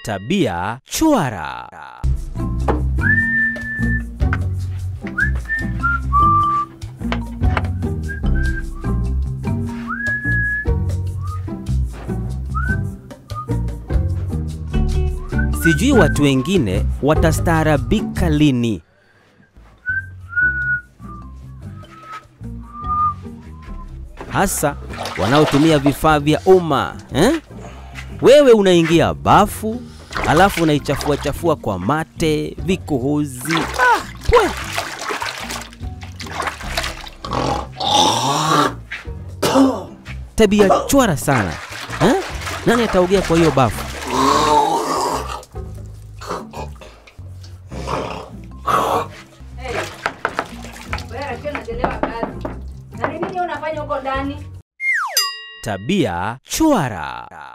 Tabia chwara. Sijui watu wengine watastaarabika lini. Hasa wanaotumia vifaa vya umma eh? Wewe unaingia bafu alafu unaichafua chafua kwa mate, vikohozi. Ah, pwe. Tabia chwara sana eh? Nani ataogea kwa hiyo bafu? Wewe akiwa unachelewa kazi. Na ni nini unafanya huko ndani? Tabia chwara.